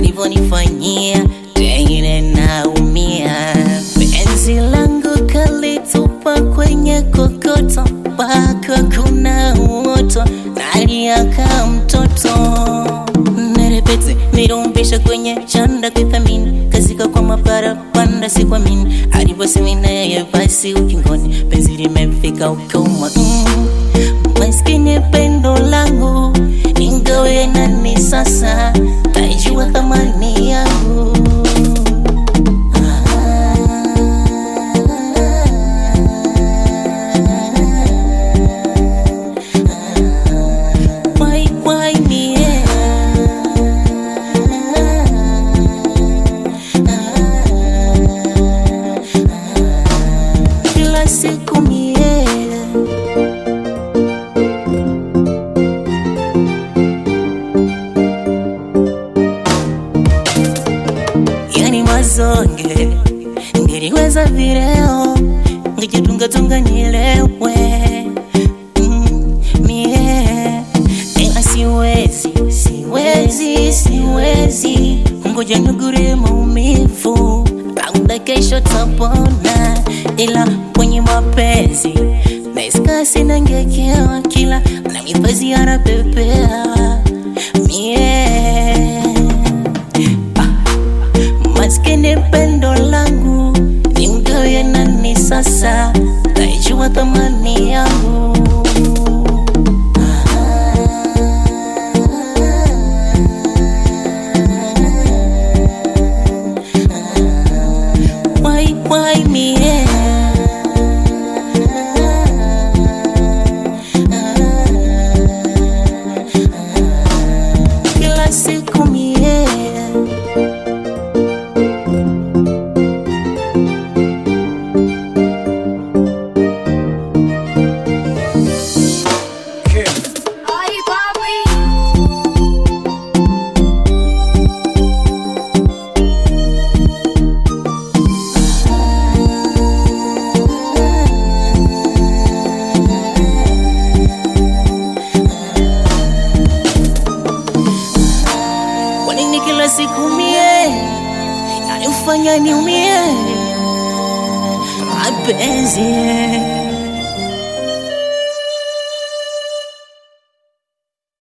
alivyonifanyia tengine naumia. Penzi langu kalitupa kwenye kokoto, mpaka kuna moto naliaka mtoto nerepete nirumbisha kwenye chanda kuithamini kazika kwa mapara panda sikuamini alivyosema naye basi ukingoni penzi limefika ukoma mm. maskini pendo langu ingawe nani sasa taijua thamani yangu Why, why me? Kila siku mie yani mazonge ngeliweza vileo ngijitungatunga nilewe mm, mie ila siwezi siwezi siwezi ngoja nugure maumivu labda kesho tapona ila kwenye mapenzi naiskasi nangekewa kila na mifazi anapepea mie maskini pendo langu ni mgawe nani sasa taijua thamani yangu why, why me kila siku mie Ay, papi. Kwa nini kila siku mie yanifanya niumie mapenzi